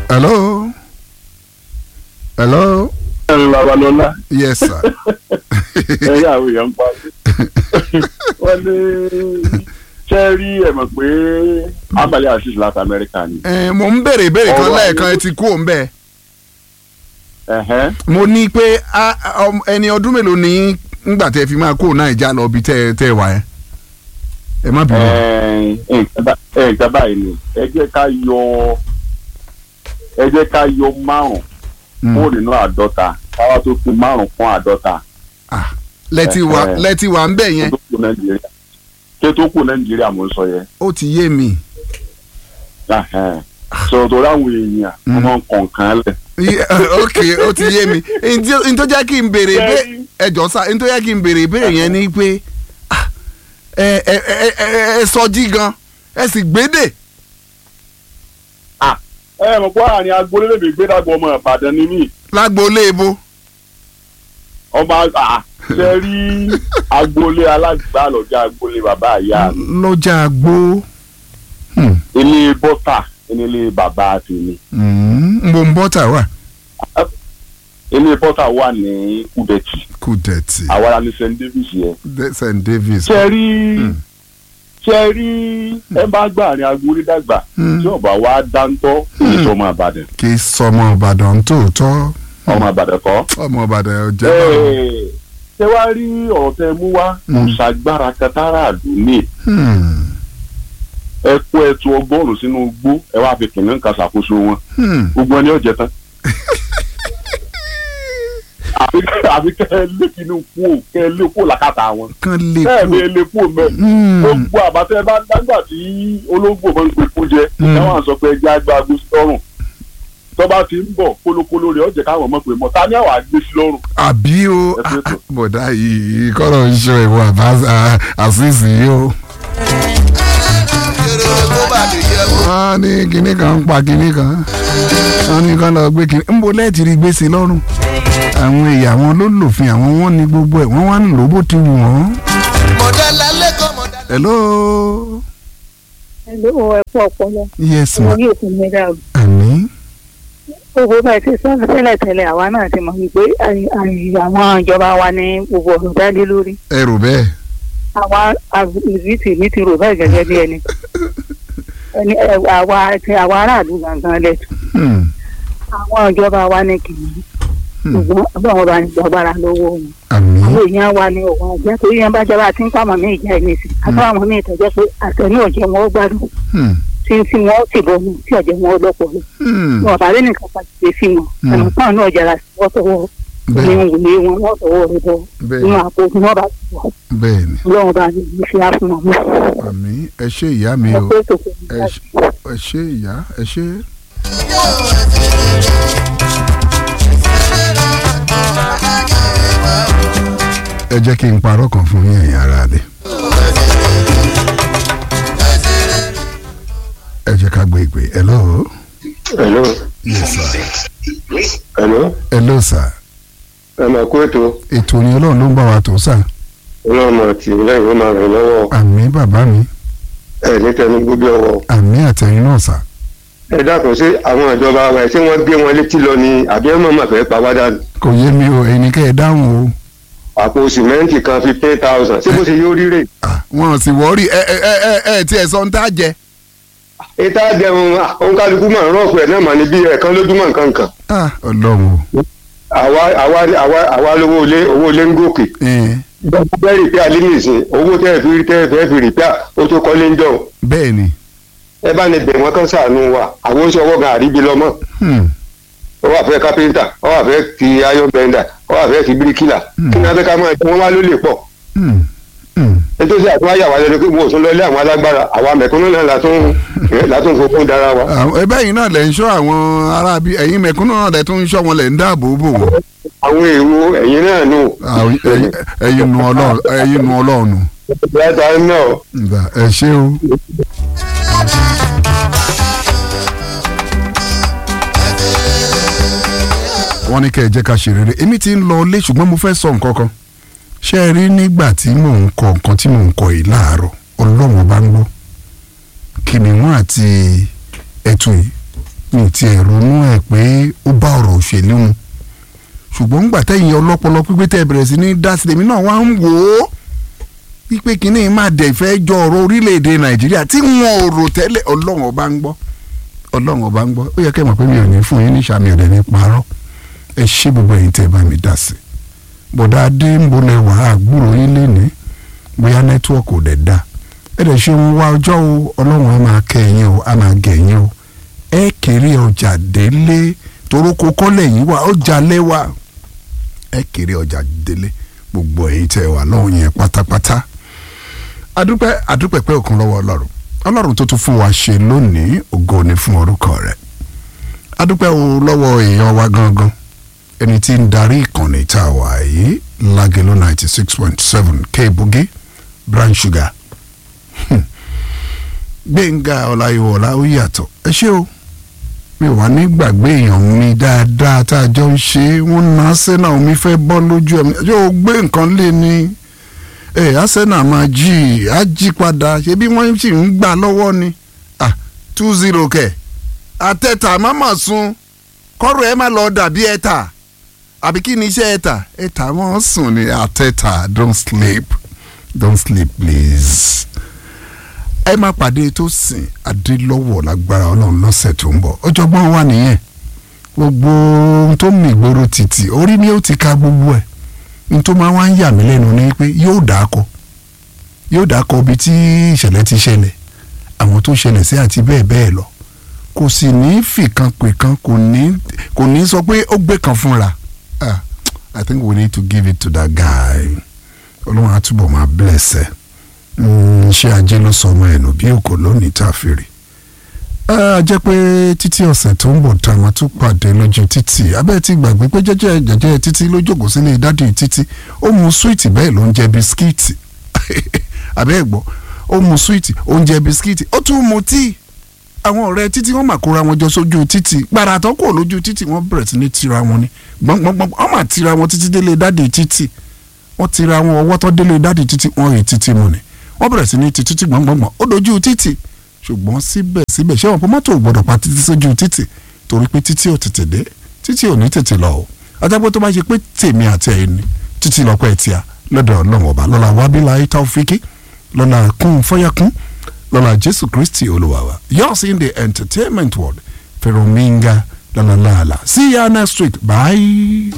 hello hello ẹ̀rù babalọ́lá yes sir ẹ̀yà àwọn èèyàn ń pa wọ́n ní ṣe rí ẹ̀ mọ̀ pé abalẹ̀ asis láti amẹ́ríkà ni. Eh, mo ń béèrè ìbéèrè kan Ọ̀rọ̀ lẹ́ẹ̀kan ayé- ẹ ti kú òun bẹ́ẹ̀ Ẹ̀hẹ́n. mo ní pé a- a- ọm- ẹni ọdún mélòó ní ngbà tẹ́ fi máa kó Naija lọ bí tẹ́ tẹ́ wà ẹ́ ẹ má bínú. Ẹ̀ẹ́n, nǹkan bá- ẹ̀, nǹkan báyìí ni ẹ jẹ́ ká yọ ẹ jẹ́ ká yọ márùn Mm. kúrò nínú àádọ́ta káwá tó fi márùn fún àádọ́ta Ah, lẹ́tí wa Eh, eh. lẹ́tí wa ń bẹ̀ yẹn tó kù nàìjíríà kí tó kù nàìjíríà mo ń sọ yẹn. ó ti yé mi. Ẹ̀hẹ́n. sọ̀rọ̀ tó ráwọn èèyàn Mm. wọ́n kọ̀ọ̀kan lẹ̀. Iye- ok ó ti yé mi n tó jẹ́ kí n béèrè ìbé Bẹ́ẹ̀ni. ẹjọ́ sá n tó jẹ́ kí n béèrè ìbéèrè yẹn ni pé ah, ẹ ẹ ẹ ẹ ẹ sọjí gan ẹ sì gbédè. ẹ mọ̀ pé àárín agboolé lèmi gbé dàgbọ́ ọmọ ìbàdàn ni mí lágboolé ebo ọmọ àgbà ṣe rí agboolé alágbá lọ́jà agboolé bàbá àyà mi lọ́jà àgbo Hmm, ilé bọ́tà ilé bàbá tèmi hmm, mo ń bọ́tà wà ilé bọ́tà wà ní kúdẹ̀tì kùdẹ̀tì àwa ní st davis yẹn st davis. ṣe rí Mm. ṣe rí ẹ bá gbà àárín agboolé dàgbà Mm. tí ọba wa dáńtọ́ èyí tó ọmọ ìbàdàn kì í sọmọ ìbàdàn tòótọ́ ọmọ ìbàdàn kọ́. ọmọ ìbàdàn ò jẹ́ báwọn. Ẹ, ṣé wàá rí ọ̀rọ̀ tẹ mú wá kò Mm. ṣàgbára katara àdúní Hmm, ẹ kó ẹtu ọgọ́rùn sínú igbó ẹ wá fi kìnìún kan ṣàkóso wọn hmm. gbogbo ẹni ọ̀jẹ̀ tán. àfi àfi kẹ́ ẹ lé kínú kú ò kẹ́ ẹ lé kú làkàtà wọn kan lè kẹ́ ẹ kú. lé lé kú mẹ́ Hmm, gbogbo àbátẹ́ bá dágbà tí olóńgbò máa ń pè kú jẹ Mm. ẹ wọ́n á sọ pé ẹjẹ́ àgbà agbó sí lọ́rùn tọ́ba ti ń bọ̀ kólókóló rẹ̀ ọ̀jẹ̀ káwọn mọ̀ pé mọ̀ ta ni àwọn àgbé sí lọ́rùn. àbí o Ẹ fi ètò. bọ̀dá yìí kọ́rọ̀ ń ṣe ìwọ àṣìṣì yìí o. wọ́n ní kinní kan ń pa kinní kan wọ́n ní kán lọ gbé kinní ń bo lẹ́ẹ̀tì rí gbèsè lọ́rùn àwọn èèyàn àwọn ló lòfin àwọn wọn ní gbogbo ẹ̀ wọ́n wá ń lò bó ti wù wọ́n. hello Hello, ẹ kú ọpọlọ. yes Ọmọ ma yóò fún mi dáàbò. àmì Gbogbo bá ẹ ti sọ tẹ́lẹ̀ tẹ́lẹ̀ àwa náà ti mọ̀ wípé àyè- àyè àwọn ìjọba wa ní gbogbo ọ̀rọ̀ dálé lórí. ẹ rò bẹ́ẹ̀ Àwa àbíìtì mi ti rò bẹ́ẹ̀ gẹ́gẹ́ bí ẹni. Ẹni ẹ, àwa ti àwa aráàlú gangan lẹ́tù. Hmm, Àwọn ìjọba wa ní kìnnì. hmm, Ṣùgbọ́n ọlọ́run bá ní gbàgbára lọ́wọ́ wọn. àmì Àwọn èèyàn wa ní òun àjẹ́ torí yẹn bá jọba tí ń pàmò ní ìjà ìnísì. Àtàwọn míì tọ́jọ́ pé àtẹ̀ní ọ̀jẹ̀ wọn ó gbádùn. hmm, Tí tí wọn ó sì bọ̀ mí tí ọ̀jẹ̀ wọn ó lọ́pọ̀ lọ. hmm, wọn bá lé nìkan kan ṣe sí wọn Mm. ẹnu kan náà jẹrà sí wọn tọwọ́ ní bẹ́ẹ̀ ìwúlé wọn wọn tọwọ́ rẹ bọ bẹ́ẹ̀ nínú àpò tí wọn bá ti wọ bẹ́ẹ̀ ni Ọlọ́run bá ní ìlú fi àfihàn mọ àmì ẹ ṣe ìyá mi ẹ o pé tòkè ní ẹ ṣe- ẹ ṣe ìyá ẹ ṣe. ẹ jẹ́ kí n parọ́ kan fún yín ẹ̀yin ará rẹ̀. ẹ jẹ́ ká gbé ìpè hello Hello. yes sir Hello. hello sir ẹ máa kó ètò ètò ni ọlọ́run ló ń bá wa tó sà ọlọ́run àti lẹ́yìn ó máa ràn lọ́wọ́ àmì bàbá mi ẹ ní tẹnu gbogbo ọwọ́. àmì àtẹ̀yìn náà sà ẹ dákun sí àwọn ìjọba wa ṣé wọ́n gbé wọn létí lọ ni àbí ẹ mọ̀ máa fẹ́ pa wá dànù. kò yé mi o ẹ̀yin kẹ́ ẹ dáhùn o. àpò sìmẹ́ǹtì kan fifteen thousand ṣé bó ṣe yóò ríre. Ah, wọn sì wọ́ọ́rì ẹ ẹ ẹ ẹ ẹ tí ẹ sọ ń tá jẹ. ìta jẹun òun kálukú máa ń rọ́ọ̀pù ẹ̀ náà mà ní bí ẹ̀ẹ̀kan lójúmọ́ nǹkan kan. Ah, ọlọ́run o. àwa àwa àwa àwa lówó ilé owó ilé ń gòkè. Eh, bẹ́ẹ̀ rìpíà lílì ìsìn owó tẹ́ ẹ fi tẹ́ ẹ fẹ́ fi rìpíà ó tó kọ́lé ń jọ. bẹ́ẹ̀ ni ẹ bá ní bẹ̀ wọ́n kán ṣàánú wa àwọn oṣù ọwọ́ gan àríbi lọ́mọ́. Hmm, ó wà fẹ́ kápẹ́ńtà ó wà fẹ́ ti iron bender ó wà fẹ́ ti bíríkìlà Hmm. kí ni abẹ́ ká máa jẹ wọ́n wá ló lè pọ̀ hmm, hmm. nítorí àtúwá yà wá lẹ́nu pé mo ò tún lọ ilé àwọn alágbára àwa mẹ̀kúnnù náà látún látún fokún dára wa. Àwọn- ẹbẹ́ yìí náà lẹ̀ ń ṣọ́ àwọn aráabí ẹ̀yin mẹ̀kúnnù náà lẹ̀ tún ń ṣọ́ wọn lẹ̀ ń dáàbò bò wọ́n. àwọn èrò ẹ̀yìn náà nù Àwọn- ẹ̀yin- ẹ̀yin nu ọlọ́run ẹ̀yin nu ọlọ́run nù. látà náà Ǹgbà, ẹ ṣé o. wọ́n ní kẹ́ ẹ jẹ́ ká ṣe rere èmi ti ń lọ ilé ṣùgbọ́n mo fẹ́ sọ nǹkan kan ṣé ẹ rí nígbà tí mò ń kọ nǹkan tí mò ń kọ yìí láàárọ̀ ọlọ́run bá ń gbọ́ kìnìún àti ẹ̀tù yìí mi ti ẹ̀ ronú ẹ̀ pé ó bá ọ̀rọ̀ òṣèlú mu ṣùgbọ́n ńgbà tẹ̀yìn ọlọ́pọlọ pípé tẹ̀ bẹ̀rẹ̀ sí ní dá sílẹ̀ mi náà wá ń wò ó wípé kínní máa dẹ̀ fẹ́ jọ ọ̀rọ̀ orílẹ̀-èdè nàìjíríà tí wọn ò rò tẹ́lẹ̀ ọlọ́run ọba ń gbọ́ ọlọ́run ọba ń gbọ́ ó yẹ kẹ́ mọ̀ pé mi ò ní fún yín ní sàmì ọ̀dẹ̀ ní parọ́ ẹ ṣé gbogbo ẹ̀yin tẹ́ bá mi dá sí bọ̀dá adé ń bolẹ̀ wá àgbúrò yín lénìí bóyá nẹ́tíwọ̀kì ò dẹ̀ da ẹ dẹ̀ ṣe ń wá ọjọ́ o ọlọ́run á máa kẹ́ ẹ̀yin o á máa gẹ̀ ẹ̀yin o ẹ kéré ọjà délé torókó kọ́lẹ̀ yín wá ọjà lẹ́wà ẹ kéré ọjà délé gbogbo ẹ̀yin tẹ́ wà lọ́hùn yẹn pátápátá adúpẹ́ adúpẹ́ pé òkun lọ́wọ́ ọlọ́run ọlọ́run tó tún fún wa ṣe lónìí ògo ni fún orúkọ rẹ̀ adúpẹ́ o lọ́wọ́ èèyàn wa gangan ẹni tí ń darí ìkànnì tá a wà yìí lágẹ̀lú ninety six point seven kéèbùgì brown sugar Hmm. gbẹ̀ngà ọláyíwọlá ó yàtọ̀ ẹ ṣé o mi ò wá ní gbàgbé èèyàn mi dáadáa tá a jọ ń ṣe é wọ́n ná sẹ́nà omi fẹ́ bọ́ lójú ẹ̀mí yóò gbé nǹkan lé ní ẹ̀ arsenal máa jí i á jí padà ṣebí wọ́n sì ń gbà lọ́wọ́ ni ah two zero kẹ̀ àtẹ̀tà máma sun kọ́rọ̀ ẹ̀ má lọ dàbí ẹ̀tà àbí kí ni iṣẹ́ ẹ̀tà ẹ̀tà wọ́n sùn ní àtẹ̀tà don't sleep don't sleep please ẹ máa pàdé tó sìn adélọ́wọ̀ lágbára ọlọ́run lọ́sẹ̀ tó ń bọ̀ ọjọ́gbọ́n wà nìyẹn gbogbo ohun tó mì gbòòrò títì orí ni ó ti ka gbogbo ẹ̀ n tó máa wá ń yà mí lẹ́nu ni pé yóò dáko yóò dáko ibi tí ìṣẹ̀lẹ̀ ti ṣẹlẹ̀ àwọn tó ṣẹlẹ̀ sí àti bẹ́ẹ̀ bẹ́ẹ̀ lọ kò sì ní fìkan pè kan kò ní kò ní sọ pé ó gbé kan fúnra ah I think we need to give it to that guy ọlọ́run á túbọ̀ máa bless ẹ ṣé ajé ló sọ ọmọ ẹ̀nù bí òkò lónìí tá a fi rí a jẹ́ pé títí ọ̀sẹ̀ tó ń bọ̀ tá a máa tún pàdé lójú títì abẹ́ ti gbàgbé pé jẹ́jẹ́ jẹ́jẹ́ títí ló jókòó sílé dádì títí ó mu súwìtì bẹ́ẹ̀ ló ń jẹ bisikíìtì abẹ́ ẹ̀ gbọ́ ó mu súwìtì ó ń jẹ bisikíìtì ó tún mu tíì àwọn ọ̀rẹ́ títí wọ́n máa kóra wọn jọ sójú títì gbàrà tó kò lójú títì wọ́n bẹ̀rẹ̀ sí ní tira wọn ni gbọ̀ngbọ̀ngbọ̀n wọ́n máa tira wọn títí délé dádì títì wọ́n tira wọn ọwọ́ tó délé dádì títì wọ́n rè títì mu ni wọ́n bẹ̀rẹ̀ sí ní ti títì gbọ̀ngbọ̀ngbọ̀n ó dojú títì ṣùgbọ́n síbẹ̀síbẹ̀ ṣé wọn kò mọ́tò ò gbọ́dọ̀ pa títí sójú títì torí pé títì ò tètè dé títì ò ní tètè lọ o ajábọ̀ tó bá ṣe pé tèmi àti ẹ̀yin ni títì lọ́pọ̀ ẹ̀ tíya lọ́dọ̀ ọlọ́run ọba lọ́la wábílà taofiki lọ́la kún fọ́yàkún lọ́la jésù kristi olúwa wa yours in the entertainment world fẹ̀rọ̀mìngà lọ́la láàlà see ya next week bye.